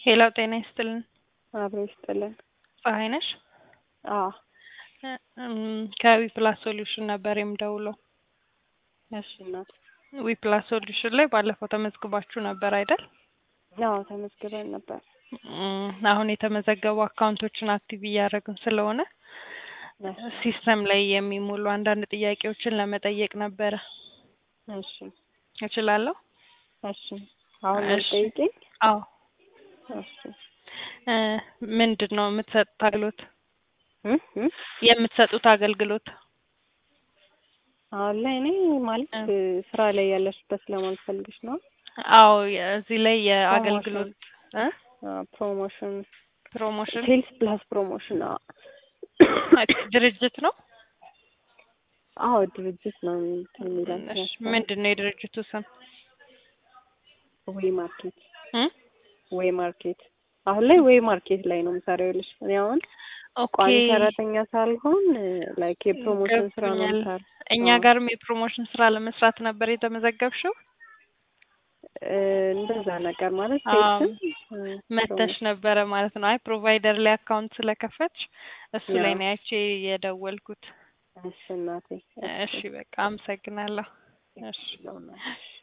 ሄሎ ጤና ይስጥልን። አብሮ ይስጥልን። ፀሐይ ነሽ? አዎ ከዊ ፕላስ ሶሉሽን ነበር የምደውለው። እሺ እናት። ዊ ፕላስ ሶሉሽን ላይ ባለፈው ተመዝግባችሁ ነበር አይደል? አዎ ተመዝግበን ነበር። እም፣ አሁን የተመዘገቡ አካውንቶችን አክቲቭ እያደረግን ስለሆነ ሲስተም ላይ የሚሞሉ አንዳንድ ጥያቄዎችን ለመጠየቅ ነበረ። እሺ እችላለሁ? እሺ አሁን እሺ። ጠይቂኝ። አዎ። እሺ እ ምንድን ነው የምትሰጡት አገልግሎት? እም እም የምትሰጡት አገልግሎት? አሁን ላይ እኔ ማለት እ ስራ ላይ ያለሽበት ስለማልፈልግሽ ነው። አዎ እዚህ ላይ የአገልግሎት እ ፕሮሞሽን ፕሮሞሽን ሴልስ ፕላስ ፕሮሞሽን። አዎ ድርጅት ነው? አዎ ድርጅት ነው እንትን የሚለው እሺ፣ ምንድን ነው የድርጅቱ ስም? ወይ ማርኬት እ ወይ ማርኬት አሁን ላይ ወይ ማርኬት ላይ ነው የምሰራው። ይኸውልሽ እኔ አሁን ኦኬ ቋሚ ሰራተኛ ሳልሆን ላይክ የፕሮሞሽን ስራ ነው ገብቶኛል። የምሰራው። እኛ አዎ። ጋርም የፕሮሞሽን ስራ ለመስራት ነበር የተመዘገብሽው? እ እንደዛ ነገር ማለት አዎ። ሴልስም እ መተሽ ነበረ ማለት ነው። አይ ፕሮቫይደር ላይ አካውንት ስለከፈትሽ እሱ ላይ ያው ነው አይቼ የደወልኩት። እሺ እናቴ እሺ በቃ አመሰግናለሁ። እሺ እሺ